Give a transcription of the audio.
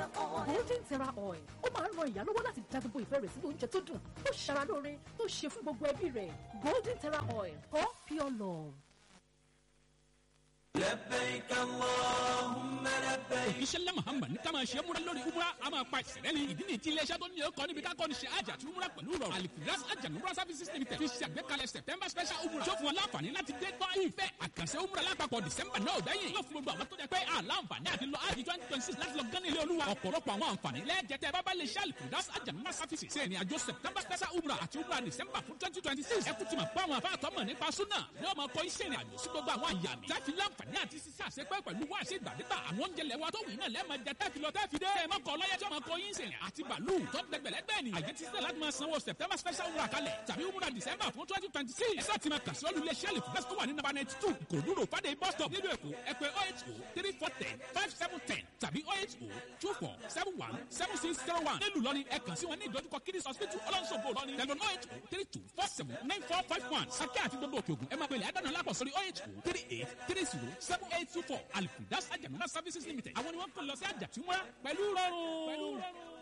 golden terra oil ó máa ń ran ìyá lọ́wọ́ láti dá gbogbo ìfẹ́ rẹ̀ sínú oúnjẹ tó dùn tó ṣara lóore tó ṣe fún gbogbo ẹbí rẹ̀ golden terra oil for pure love. لبيك اللهم لبيك òjíṣẹ́ ńlá muhammad ní ká máa ṣe múra lórí umra a máa pa ìṣẹ̀lẹ̀ ní ìdí nìyí tí iléeṣẹ́ tó ní ọkọ̀ níbi ká kọ́ni ṣe àjà àti umra pẹ̀lú rọrùn alifiras ajanumra services limited fi ṣe àgbékalẹ̀ september special umra tó fún wọn láǹfààní láti dé gbọ́ ìfẹ́ àkànṣe umra lápapọ̀ december náà gbẹ̀yìn yóò fún gbogbo àwọn tó jẹ́ pé àlàǹfààní àti lọ àjì twenty twenty six láti lọ gán ilé olúwa ọ̀pọ̀lọpọ̀ àwọn àǹfààní lẹ́ẹ̀jẹ̀tẹ̀ bábá lè ṣe alifiras ajanumra services ṣe ìrìn àjò september special umra àti umra december fún twenty twenty six ẹkú ti mọ̀ pé àwọn afáàtọ́ mọ̀ nípa súnà ní ọmọ kọ́ iṣẹ́ ìrìn àjò sí gbogbo àwọn àyàmì tẹ́fi láǹfààní àti ṣiṣẹ́ àṣepẹ́ pẹ̀lú wá sí ìgbàdégbà àwọn oúnjẹ lẹ́wà tó wù náà lẹ́ẹ̀ma jẹ tẹ́fi lọ tẹ́fi dé ẹ̀ mọ́kọ ọlọ́yẹ tí ọmọ kọ yín sìn àti bàálù tó dẹgbẹ̀lẹ́gbẹ̀ ni àyè ti sílẹ̀ láti máa sanwó september special wúrà kalẹ̀ tàbí wúrà december fún twenty twenty six ẹ̀sà ti máa kà sí olùlé sẹ́ẹ̀lì fún bẹ́sẹ̀ tó wà ní nàbà ninety two ìkòròdú rò fàdé bus stop nílùú èkó ẹ pè oh eight oh three four ten five seven ten tàbí oh eight oh two four seven one seven six zero one nílùú lọ́ni ẹ kàn sí wọn ní ìdojúkọ kiddies hospital ọlọ́nṣogbo lọ́ni tẹlifon oh eight oh three two four seven nine four five one sakẹ́ àti gbogbo òkè ògùn ẹ máa pèlè àdánù alápọ̀ sórí oh eight oh three eight three zero seven eight two four alifidas ajamuna services limited àwọn ni wọ́n kàn lọ sí àjàtúmọ̀ pẹ̀lú rọrùn.